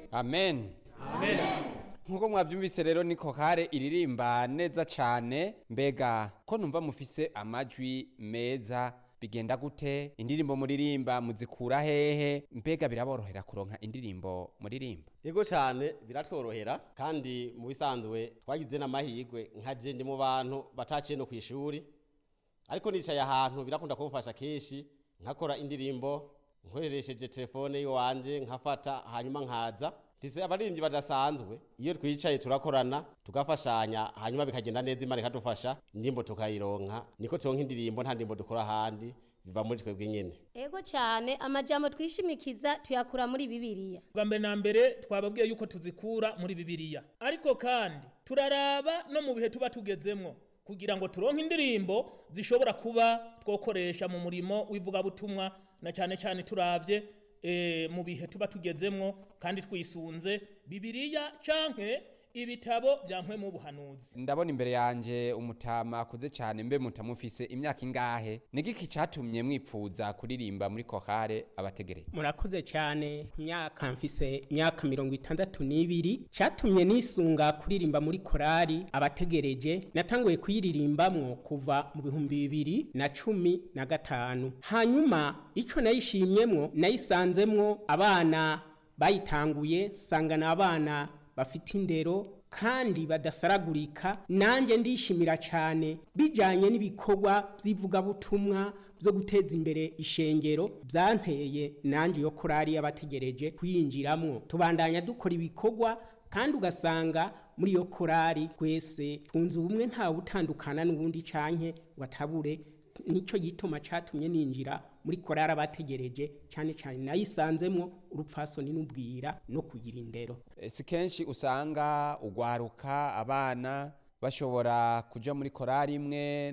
amen nk'uko mwabyumvise rero ni kokare iririmba neza cyane mbega ko numva mufise amajwi meza bigenda gute indirimbo muririmba muzikura hehe mbega biraborohera kuronka indirimbo muririmba Ego cyane biratworohera kandi mu bisanzwe twagize n'amahirwe nka je ndi mu bantu bataciye no kwishuri ariko nicaye ahantu birakunda kumfasha kenshi nkakora indirimbo nkoresheje telefone yiwanje nkafata hanyuma nkaza mfise abaririmbyi badasanzwe iyo twicaye turakorana tugafashanya hanyuma bikagenda neza imana ikadufasha indirimbo tukayironka niko turonka indirimbo nta ndirimbo dukora ahandi biva muri twebwe nyene ego cyane amajambo twishimikiza tuyakura muri bibiliya bwa mbere na mbere twababwiye yuko tuzikura muri bibiliya ariko kandi turaraba no mu bihe tuba tugezemwo kugira ngo turonke indirimbo zishobora kuba twokoresha mu murimo w'ivugabutumwa na cyane cyane turabye e, mu bihe tuba tugezemwo kandi twisunze bibiliya canke ibitabo bya mpwe mu buhanuzi ndabona imbere yanje umutama akuze cyane mbe mutamufise imyaka ingahe nigiki cyatumye mwipfuza kuririmba muri kokare abategereje murakoze cyane ku myaka mfise imyaka mirongo itandatu n'ibiri cyatumye nisunga kuririmba muri korari abategereje natanguye kuyiririmbamwo kuva mu bihumbi bibiri na cumi na gatanu hanyuma icyo nayishimyemwo nayisanzemwo abana bayitanguye sangana abana bafite indero kandi badasaragurika nanjye ndishimira cyane bijyanye n'ibikorwa by'ivugabutumwa byo guteza imbere ishengero byanteye nanjye yo korari y'abategereje kuyinjiramo tubandanya dukora ibikorwa kandi ugasanga muri iyo korari twese twunze ubumwe ntawe utandukana n'ubundi canke ngo atabure nicyo gituma cyatumye ninjira muri korari abategereje cyane cyane nayisanzemwo urupfasoni n'ubwira no kugira indero Eh, si kenshi usanga ugwaruka abana bashobora kuja muri korari imwe